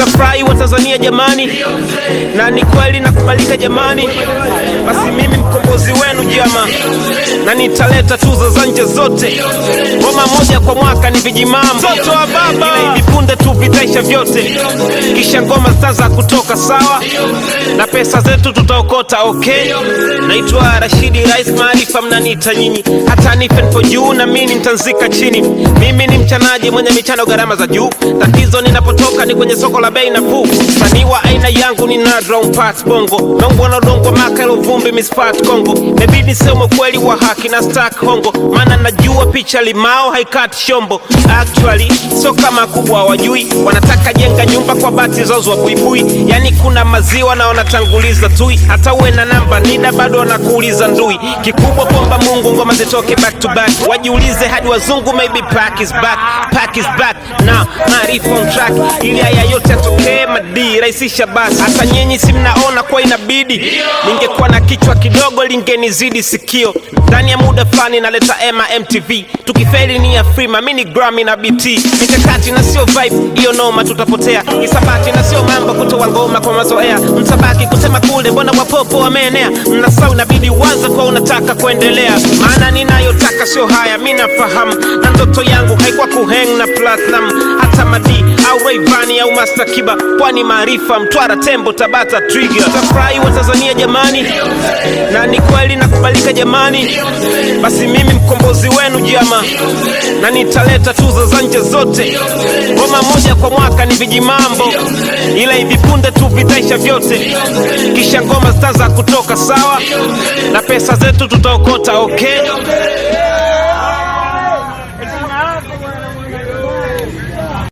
Tutafurahi wa Tanzania jamani, na ni kweli nakubalika jamani, basi mimi mkombozi wenu jama, na nitaleta tuzo za nje zote, ngoma moja kwa mwaka ni vijimambo, mtoto wa baba, ila hivi punde tu vitaisha vyote, kisha ngoma zitaanza kutoka sawa, na pesa zetu tutaokota okay. Naitwa Rashidi Rais Maarifa, mnaniita nyinyi, hata nife nipo juu na mimi nitanzika chini. Mimi ni mchanaji mwenye michano gharama za juu, tatizo ninapotoka ni kwenye soko la bei nafuu. Msanii wa aina yangu ni nadra umpat bongo nongwa na udongo maka ilo vumbi mispat Kongo, mebidi sema ukweli wa haki na stack hongo, maana najua picha limao haikati shombo. Actually sio kama kubwa wajui, wanataka jenga nyumba kwa bati zauzwa buibui, yani kuna maziwa na wanatanguliza tui, hata uwe na namba nida bado wanakuuliza ndui. Kikubwa kwamba Mungu ngoma zitoke back to back, wajiulize hadi wazungu, maybe pack is back, pack is back na maarifa on track, ili haya yote yatokee madi rahisisha basi. Hata nyinyi si mnaona kwa inabidi, ningekuwa na kichwa kidogo lingenizidi sikio. Ndani ya muda fulani naleta ema MTV, tukifeli ni ya free, mimi ni Grammy na BT, mikakati na sio vibe, hiyo noma tutapotea. Isabati na sio mambo kutoa ngoma kwa mazoea, mtabaki kusema kule, mbona wapopo wameenea. Mnasau inabidi uanze kwa unataka kuendelea, maana ninayotaka sio haya, mi nafahamu, na ndoto yangu haikuwa kuhang na platinum, hata madi au Rayvanny au Master Kiba, pwani maarifa, Mtwara, Tembo, Tabata, Trigger. Tutafurahi wa Tanzania jamani, na ni kweli nakubalika jamani, basi mimi mkombozi wenu jama, na nitaleta tuzo za nje zote, ngoma moja kwa mwaka ni vijimambo, ila hivi punde tu vitaisha vyote, kisha ngoma zitaanza kutoka sawa, na pesa zetu tutaokota okay.